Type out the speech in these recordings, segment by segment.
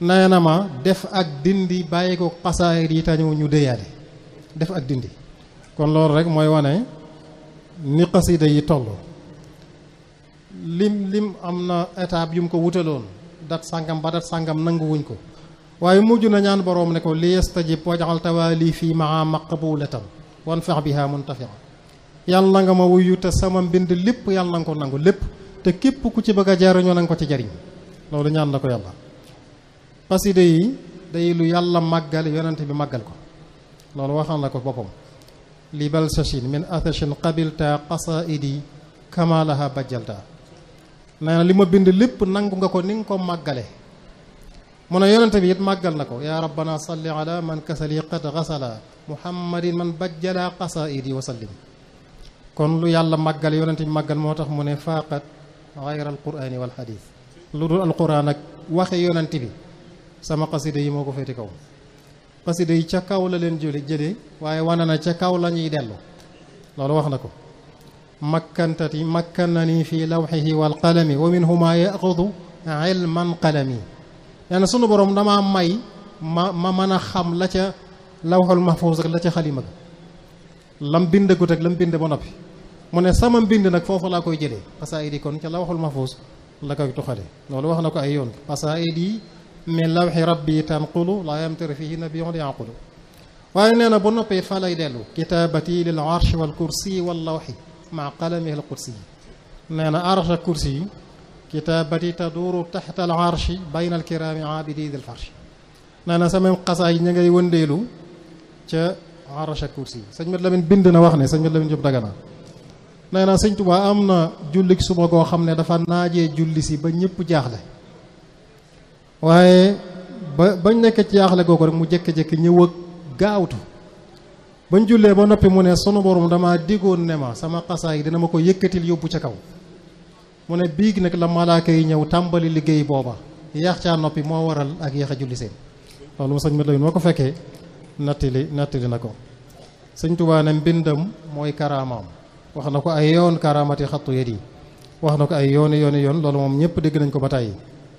nee na ma def ak dindi bàyyi ko xasaayid yi tañu ñu déyaale def ak dindi kon loolu rek mooy wane ni xasida yi toll lim lim am na étape yu mu ko wutaloon dat sàngam ba dat sàngam nanguwuñ ko waaye mujj na ñaan boroom ne ko li yastajib wajaxal tawaali fii maa maqbulatan wan fex biha muntafia yàlla na nga ma wuyu te sama mbind lépp yàlla na nga ko nangu lépp te képp ku ci bëgg a jariñoo na nga ko ci jariñ loolu ñaan na ko yàlla xasida yi day lu yàlla màggal yonente bi màggal ko loolu waxal na ko boppam li bal sachin min athachin qabilta qasaidi kamalaha bajjalta nee na li ma bind lépp nangu nga ko ni nga ko màggale mu ne yonente bi it màggal na ko yaa rabbana salli ala man kasali qad gasala muhammadin man bajjala qasaidi wa sallim kon lu yàlla màggal yonente bi màggal moo tax mu ne faaqat gayra alqurani wal xadis lu dul alquran ak waxe yonente bi sama xasida yi moo ko féeti kaw xasida yi ca kaw la leen jële jële waaye wane na ca kaw la ñuy dellu loolu wax na ko makkantati makkannani fi lawxihi wal qalami wa minhuma yaxudu ilman qalami nee na sunu borom damaa may ma ma mën a xam la ca lawxul mahfuus ak la ca xalima ga lam bindagut ak lam bind ba noppi mu ne sama mbind nag foofu laa koy jëlee xasaayid yi kon ca lawxul mahfuus la koy tuxale loolu wax na ko ay yoon xasaayid yi min lawxi rabbi tanqulu laa yamtari fihi nabiyun yanqulu waaye nee na ba noppee fa lay dellu kitaabati lil arsh wal kursi wal lawxi maa qalamihi al kursi nee na arsh ak kursi yi kitaabati taduuru taxta al arshi bayna al kiraami aabidi dil farshi nee na sama xasaay ña ngay wëndeelu ca arsh ak kursi yi sëñ Mat Lamin bind na wax ne sëñ Mat Lamin Jóob Dagana nee na sëñ Tuubaa am na jullik suba goo xam ne dafa naajee julli si ba ñëpp jaaxle waaye ba bañ nekk ci jaaxle googu rek mu jékki-jékki ñëw ak gaawtu bañ jullee ba noppi mu ne sunu borom dama diggoon ne ma sama xasaa yi dina ma ko yëkkatil yóbbu ca kaw mu ne biig nag la malaaka yi ñëw tàmbali liggéey booba yéex caa noppi moo waral ak yéex a julli seen loolu sëñ Mat Lamin moo ko fekkee nattili nattili na ko sëñ Tuubaa ne mbindam mooy karaamaam wax na ko ay yoon karaamati xattu yet yi wax na ko ay yooni yooni yoon loolu moom ñëpp dégg nañ ko ba tàyyi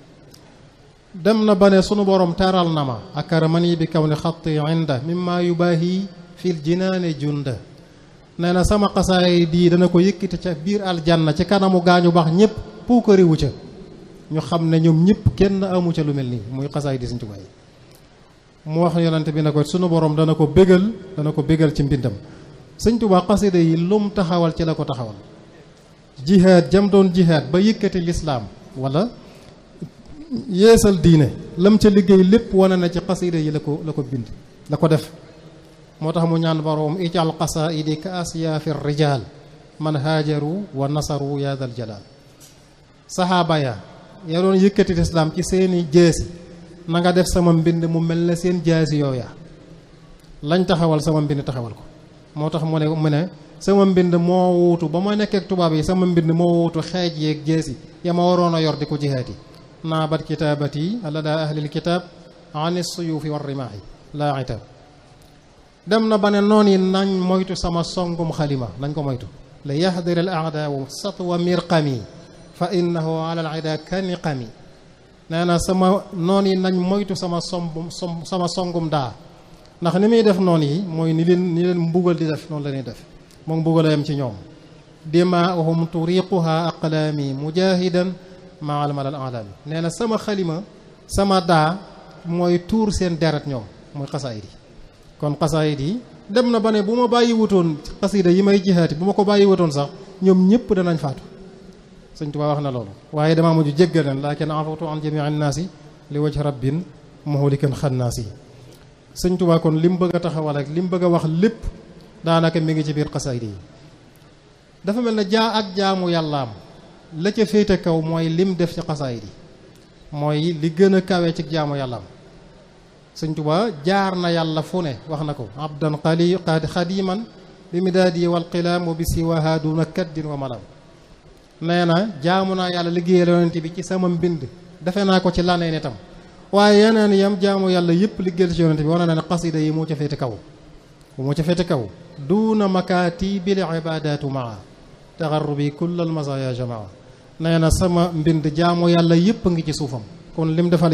dem na ba ne sunu borom teral na ma akaramani bi kaw ni xatti inda mimma yubaahi fil jinaane junda nee na sama xasaay di dana ko yëkkati ca biir aljanna ci kanamu gaañu baax ñëpp puukariwu ca ñu xam ne ñoom ñëpp kenn amu ca lu mel nii muy xasaay di Sëñ Tuubaa yi mu wax yonante bi ne ko sunu borom dana ko bégal dana ko bégal ci mbindam Sëñ Tuubaa xasida yi lum taxawal ci la ko taxawal jihaad jam doon jihaad ba yëkkati lislaam wala yeesal diine lam ca liggéey lépp wane na ci xasida yi la ko la ko bind la ko def moo tax mu ñaan boroom ijal qasaidi ka asiyaafi rijaal man haajaru wa nasaru ya dal jalaal saxaaba ya ya doon yëkkati lislaam ci seeni jeesi na nga def sama mbind mu mel ne seen jaasi yooya lañ taxawal sama mbind taxawal ko moo tax mu ne mu ne sama mbind moo wuutu ba ma nekkee tubaab yi sama mbind moo wuutu xeej yeeg jeesi ya ma waroon a yor di ko jihaat yi naabat kitaabati la daa ahlil kitaab ani suyuufi war rimaahi laa itab dem na ba ne noon yi nañ moytu sama songum xalima nañ ko moytu li yaxdir al aadaawu satwa mirqami fa innahu ala al ida kaniqami nee na sama noon yi nañ moytu sama sombum som sama songum daa ndax ni muy def noon yi mooy ni leen ni leen mbugal di def noonu la ñuy def moom mbugal a yam ci ñoom dimaahum turiquha aqlaami mujahidan maa al malal alami nee na sama xalima sama daa mooy tuur seen deret ñoom muy xasaayid yi kon xasaayid yi dem na ba ne bu ma bàyyi wutoon xasida yi may jihaati bu ma ko bàyyi wutoon sax ñoom ñëpp danañ faatu sëñ Tuubaa wax na loolu waaye damaa mujj jéggal leen laakin afawtu an jamii annaasi li wajhi rabbin muhlikan xannaasi sëñ Tuubaa kon li mu bëgg a taxawal ak li mu bëgg a wax lépp daanaka mi ngi ci biir xasaayid yi dafa mel ne jaa ak jaamu yàllaam la ca féete kaw mooy lim def ci xasaayid yi mooy li gën a kawe ci jaamu yàllaam sëñ Tuubaa jaar na yàlla fu ne wax na ko abdan xali xadiman bi midaadi wal qilaam wa bi siwaha duna kaddin wa malam nee na jaamu naa yàlla liggéeyal yonent bi ci sama mbind defe naa ko ci laneen itam waaye yeneen yam jaamu yàlla yëpp liggéeyal ci yonent bi wane na ne xasida yi moo ca féete kaw moo ca féete kaw duuna makaati bil ibadatu maa taxarrubi kullal masaya jamaa nee na sama mbind jaamu yàlla yëpp ngi ci suufam kon lim defal